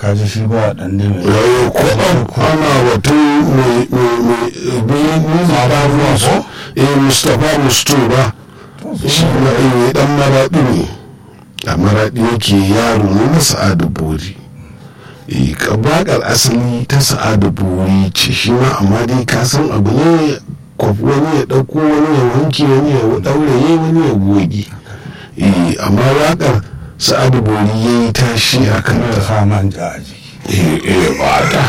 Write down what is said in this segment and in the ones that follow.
ka ji shi ba dan ne mai yayi ko an ana batun mai mai mai mai mai eh mustapha musto ba shi na eh dan maraɗi ne a maraɗi yake yaro ne na sa'adu bori eh kabakar asali ta sa'adu bori ce shi ma amma dai ka san abu ne kwafi wani ya ɗauko wani ya wanke wani ya ɗauraye wani ya goge eh amma waƙar sa'adu bori ya yi tashi a kan ya ta sa manja a jiki eh eh bata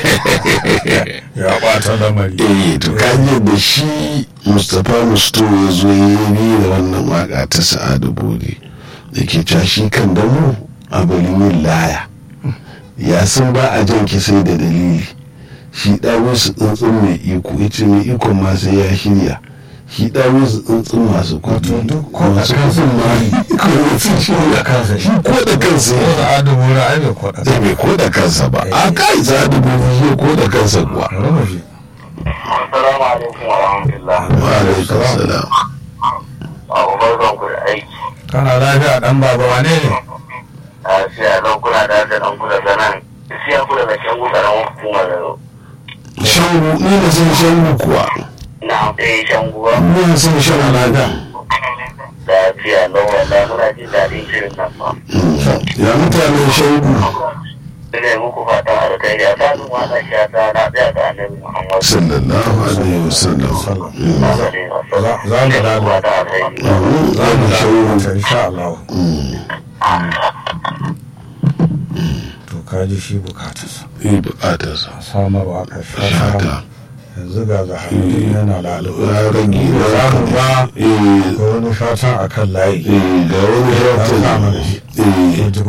ya bata lamari eh to kaji da shi mustapha musto ya zo ya yi da wannan waka ta sa'adu bori da ke cewa shi kan damu a yin laya ya san ba a jan ki sai da dalili shi ɗawo su tsuntsun mai iko ya ce mai ikon ma sai ya shirya shi ɗawo su tsuntsun masu kuɗi Wato duk ko da masu kansa kuɗin ma ko da sun shirya kansa shi ko da kansa ko ya da adamu ra ai bai kwada zai bai ko da kansa ba a kai sa'adu bori shi ko da kansa kuwa rama shi Assalamu alaikum wa rahmatullah. wa alaikum salam Abu barkan ku da aiki. kana lafiya dan baba wane ne A siya nan kuna da da nan kuna da nan. Siya ku daga can ku garan hukumar da shangu ni na san shangu kuwa na ɗaya can guwa. ni na san shangu lafiya Lafiya na wallahi muna jin daɗin shirin nan fa. ya mutanen shangu Ina yi muku fatan alkhairi a tsarin wannan shata na tsaya ga annabi Muhammad. sallallahu alaihi wasallam Na gode wa za za mu sallam. lalo Fatan alkhairi. za mu lalo ta insha Allah to ka ji shi bukatarsa yi bukatarsa a samar wa ka haka shata yanzu ga zaharuddin yana lalo ya rage ba za mu ba eh ga wani fatan akan layi eh ga wani ya shafin sa mana shi eh ya ji